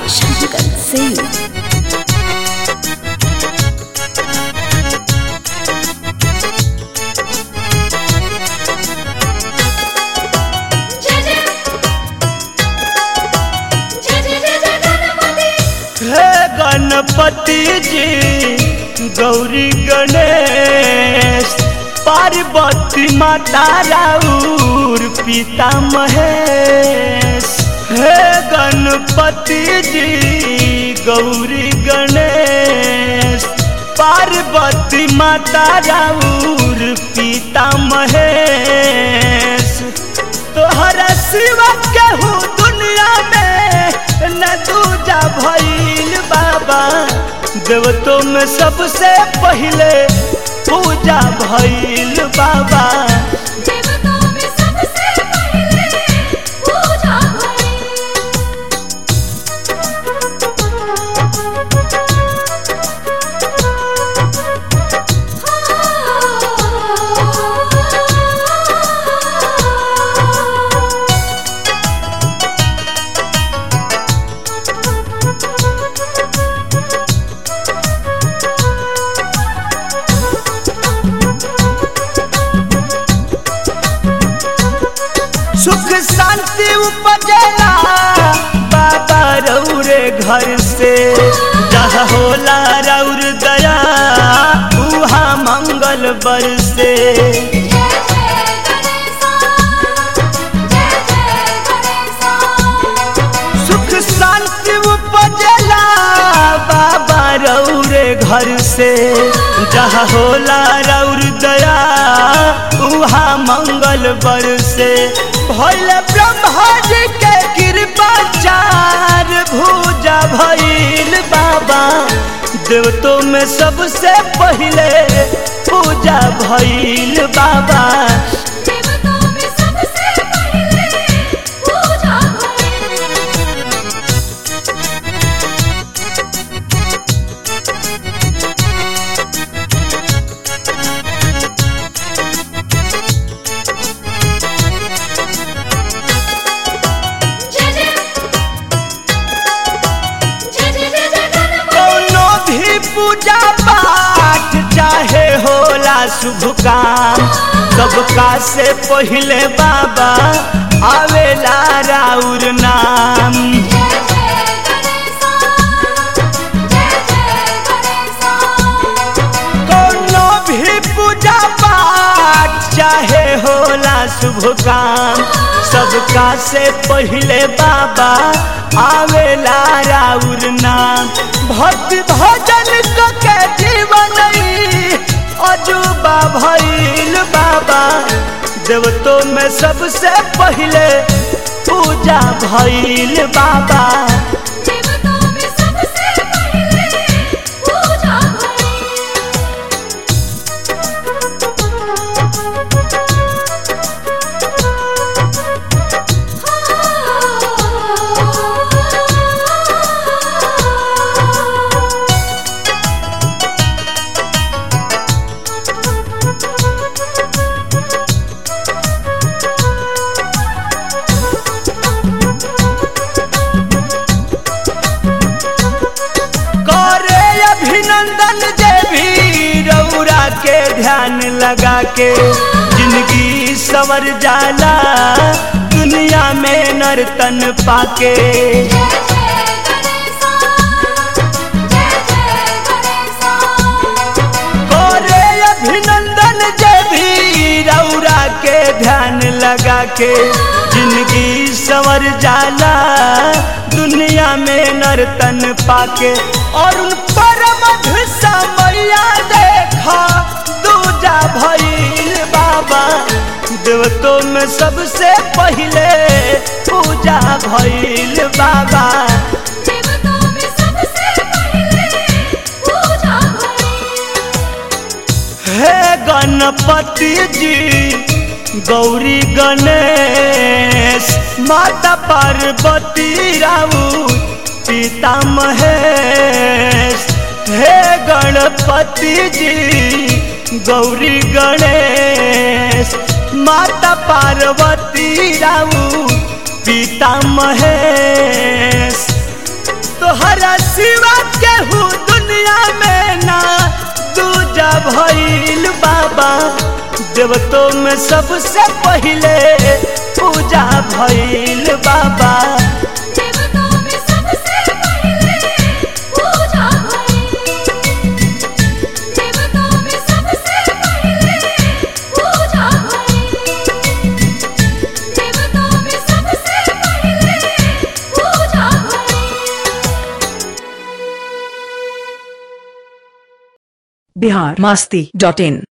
Shankar Singh. हे गणपति जी गौरी गणेश पार्वती माता राउर पिता महेश हे गणपति जी गौरी गणेश पार्वती माता राउर पिता महेश तोहरा सिवा केहू दुनिया में न दूजा भइल बाबा देवतो में सबसे पहिले पूजा भइल बाबा देवताओं में सबसे पहले पूजा सुख शांति उपजेला बाबा रौरे घर से जहाँ होला रौर दया उहा मंगल बरसे जय जय गणेशा जय जय गणेशा सुख शांति उपजेला बाबा रौरे घर से जहाँ होला रौर दया उहा मंगल बरसे भइल ब्रह्मा जी के कृपा चार भुजा भइल बाबा देवतो में सबसे पहिले पूजा भइल बाबा देवताओं में सबसे पहले पूजा जय जय जय जय जय जय गणपति कोनो भी पूजा पाठ चाहे होला शुभ काम सबका से पहिले बाबा आवेला राउर नाम जय जय गणेशा जय जय गणेशा कोनो भी पूजा पाठ चाहे होला शुभ काम सबका से पहिले बाबा आवेला राउर नाम भक्ति भजन क के जीवन ई अजूबा भइल बाबा देवतो में सबसे पहिले पूजा भइल बाबा देवताओं में सबसे पहले पूजा करे अभिनंदन जे भी रौरा के ध्यान लगा के जिंदगी सवर जाला दुनिया में नर्तन पाके जय जय गणेशा जय जय गणेशा करे अभिनंदन जे भी रौरा के ध्यान लगा के जिंदगी सवर जाला दुनिया में नर्तन पाके और उन परम समैया देखा दूजा भइल बाबा देवतो में सबसे पहिले पूजा भइल बाबा देवताओं में सबसे पहले पूजा हे गणपति जी गौरी गणेश माता पार्वती राउत पिता महेश हे गणपति जी गौरी गणेश माता पार्वती राउत पिता महेश तोहरा सिवा केहू दुनिया में ना दूजा भइल बाबा देवतों में सबसे पहिले पूजा भइल बाबा देवताओं में सबसे पहले पूजा भई देवताओं में सबसे पहले पूजा भई देवताओं में सबसे पहले पूजा भई बिहार मस्ती डॉट इन